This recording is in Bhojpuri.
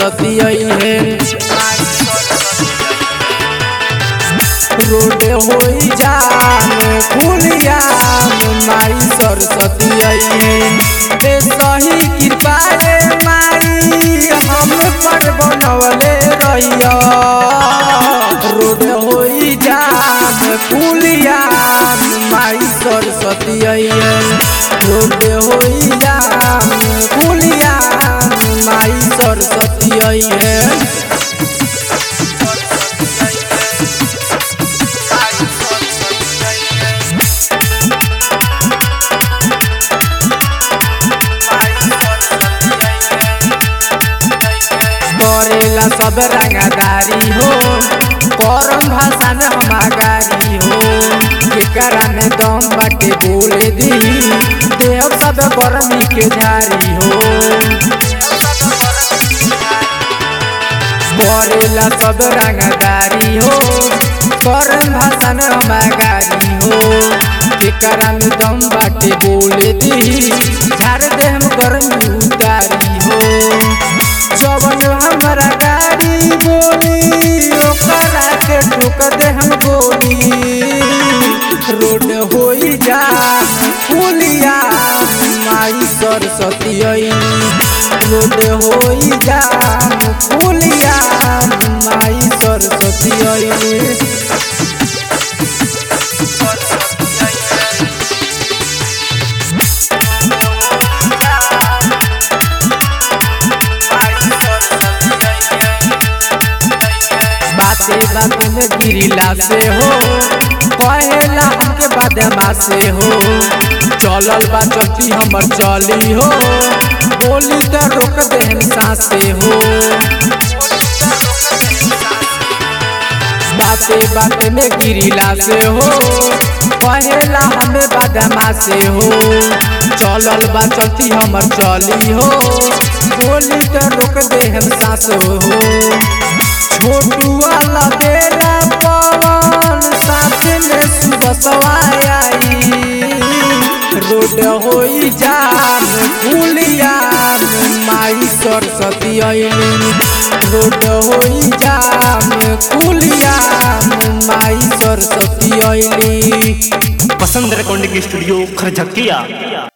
सरस्वती है रोड होई जाम खुलिया माई सरस्वती है ए सही कृपा रे माई हम पर बनवले रहिया रोड होई जाम खुलिया माई सरस्वती है रोड होई जाम खुलिया माई सरस्वती है करेला सब रंगदारी हो करम भाषा में हम आगारी हो केकरा में दम बाटे बोले दी देव सब गर्मी के जारी हो करेला सब रंगदारी हो करम भाषा में हम आगारी हो केकरा में दम बाटे बोले दी झाड़ दे हम गर्मी उतारी हो जवन हमारा गाड़ी बोली ओकरा के ठोक दे हम गोली रोड होई जा फुलिया माई सरस्वती आई रोड होई जा फुलिया माई सरस्वती आई बाते बात में गिरिला से हो कहेला हमके बदमा से हो चलल बा चलती हमर चली हो बोली त रोक दे हम सासे हो बाते बात में गिरिला से हो कहेला हमें बदमा से हो चलल बा चलती हमर चली हो बोली त रोक दे हम सास हो छोटू वाला बेरा पवन साथ में सुबह सवाई रोड होई जाम फुलिया माई सरस्वती आईली रोड होई जाम फुलिया माई सरस्वती आईली पसंद रिकॉर्डिंग स्टूडियो खरझकिया